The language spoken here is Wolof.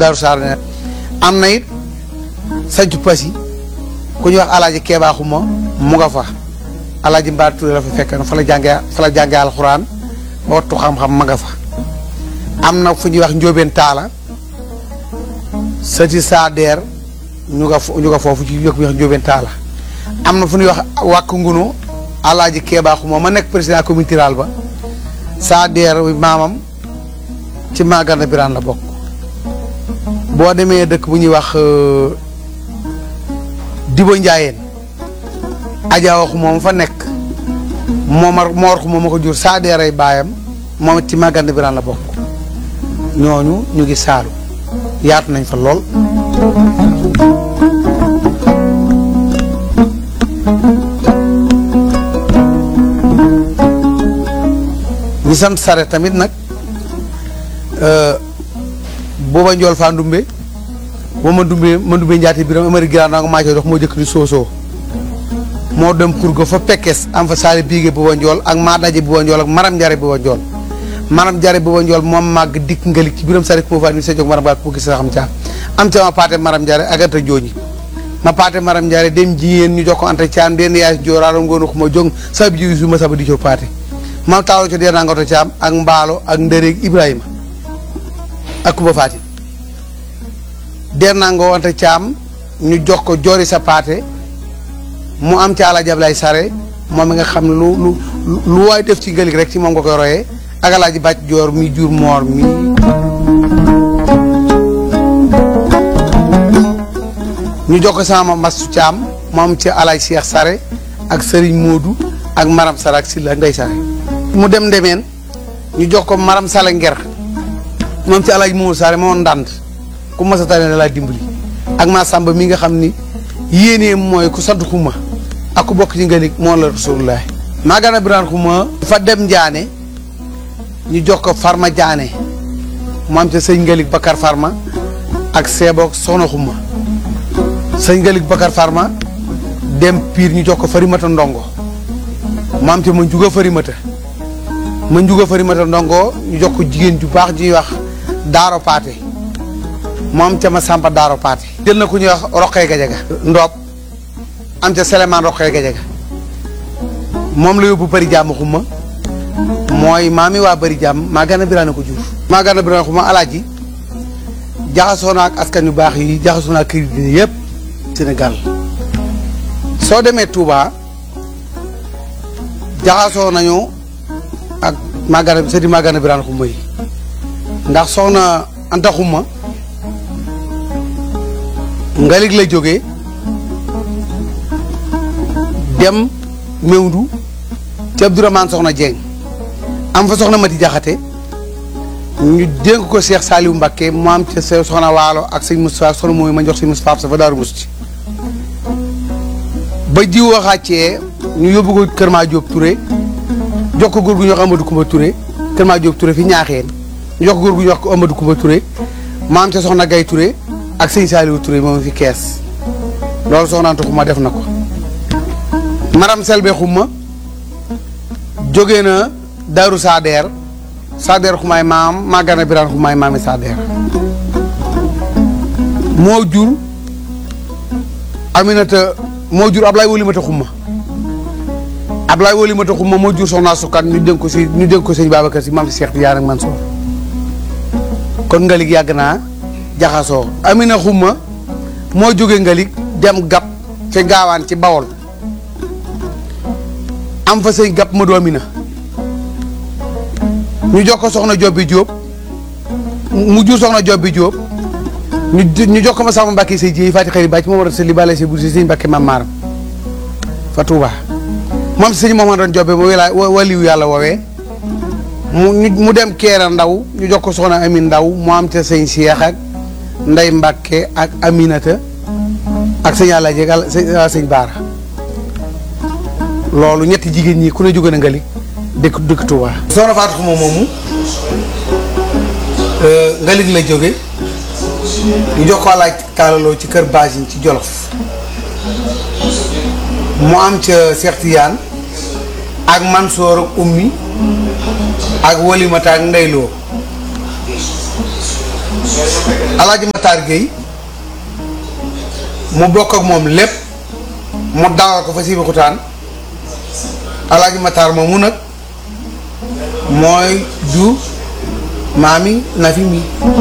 Daaru Saar ne am na it sancu pasi ku ñuy wax alaaji keebaaxuma mu nga fa alaaji Mbaar Touré la fa fekk na fa la jàngee fa la jàngee alxuraan ba wattu xam-xam ma nga fa am na fu ñuy wax njóobeen taala sëti saadeer ñu nga ñu nga foofu ci yokk bi wax njóobeen taala am na fu ñuy wax wàkk ngunu alaaji keebaaxuma ma nekk président communauté rurale ba saadeer maamam ci Magana Birane la bokk boo demee dëkk bu ñuy wax Dibo Njaayeen Adja waxu moom fa nekk moomar moor xu moom ma ko jur saadeeray baayam moom it ci Magana Birane la bokk ñooñu ñu ngi saalu yaatu nañ fa lool ñi sant sare tamit nag booba njool faa ndumbe boo ma ndumbe ma ndumbe njaati biram amari giraan naa ko maa dox moo jëkk di soosoo moo dem kur ga fa pekkes am fa saali biige booba njool ak maa daje booba njool ak maram njare booba njool maram njare booba njool moom màgg dikk ngalik ci biram sare moo faa ni sa jóg maram baat ko gis sa xam caa am ca ma paate maram njare ak anta jooñi ma paate maram njare dem jiyeen ñu jox ko anta caam den yaay jooraalo ngoonu ko ma jong sa bi jiw su ma saba di co paate ma taalo co dee naa ngoto caam ak mbaalo ak ndëreeg ibrahima ak Kuba Faati der naa nga wante caam ñu jox ko joori sa paate mu am ca alaaji Ablaay Sare moom mi nga xam ne lu lu lu waay def ci ngëlig rek ci moom nga koy royee ak alaaji bàcc joor mi jur moor mi ñu jox ko sama mastu caam mu am ca alaaji Seex Sare ak Sëriñ Moodu ak Maram Sare ak Silla Ndey Sare mu dem ndemeen ñu jox ko Maram Sale Nger moom ci alaaj Momadou Sare moo ndànd ku mas a tane da laa dimbali ak maa sàmba mi nga xam ni yéenee mooy ku sant xuma ak ku bokk ci ngalik moo la rasulullah Magana Birane xuma fa dem njaane ñu jox ko farma jaane mu am ca sëñ ngalik Bakar farma ak seeboog soxna xuma sëñ ngalik Bakar farma dem piir ñu jox ko farimata ndongo mu am ca ma njuga farimata ma njuga farimata ndongo ñu jox ko jigéen ju baax ji ñuy wax daaro paate moom ca ma sàmpa daaro paate jël na ku ñuy wax roqee gajaga ndoob am ca selemaan roqee gajaga moom la yóbbu bëri jàmm xuma mooy maami waa bëri jàmm Magana Birane ko jur Magana Birane xuma alaaji jaxasoo na ak askan yu baax yi jaxasoo na ak kër yi yëpp Sénégal soo demee Touba jaxasoo nañu ak Magana sëti Magana Birane xuma yi ndax soxna Anta Xuma ngalig la jógee dem Mewndu ci Abdourahmane soxna Dieng am fa soxna Mati Jaxate ñu dénk ko Cheikh Saliou Mbacké mu am ca soxna Waalo ak sëñ Moustapha soxna mooy ma jox sëñ Moustapha sa fa Daaru Musti ba jiw waxaacee ñu yóbbu ko Kër Ma Diop Touré jox ko góor gu ñuy wax Amadou Koumba Touré Kër Ma Diop Touré fi ñaaxeen ñu jox ko góor gu ñuy wax ko Amadou Koumba Touré maam ca soxna Gay Touré ak sëñ Saliou Touré moom fi kees loolu soxna Anta Xuma def na ko maram Selbe Xuma jóge na Daaru Sadeer Sadeer Xumaay maam Magana Birane Xumaay maami Sadeer moo jur Aminata moo jur Ablaye Wolimata Xuma Ablaye Wolimata Xuma moo jur soxna Sukkan ñu dénk ko si ñu dénk ko sëñ Babacar si maam si Cheikh Tidiane ak Mansour kon ngalig yàgg naa jaxasoo Amina Xuma moo jóge ngalig dem gab ca gaawaan ci Bawol am fa sëñ gab ma du Amina ñu jox ko soxna Jobbi Jóob mu jur soxna Jobbi Jóob ñu ñu jox ko ma sama Mbàkke say jiy fati xëri bàcc moo war a sëli bale say bur si sëñ Mbàkke mam maaram fa Tuuba moom si sëñ moom doon jobbe mu wila waliwu yàlla woowee mu mu dem keera ndaw ñu jox ko soxna Amin ndaw mu am ca sëñ Cheikh ak Ndey Mbàkke ak Aminata ak sëñ Àlla jeeg sëñ Baara loolu ñetti jigéen ñi ku ne jóge na nga li dëkk dëkk Touba. soxna Fatou Xuma moomu ngalig la jóge ñu jox ko laaj kaalaloo ci kër Basine ci Jolof mu am ca Cheikh Tidiane ak Mansoor ak Ummi ak Walimata ak Ndeyloo alaaji Matar Gueye mu bokk ak moom lépp mu dawal ko fa Sébikotane alaaji Matar moomu nag mooy ju maami Nafi mi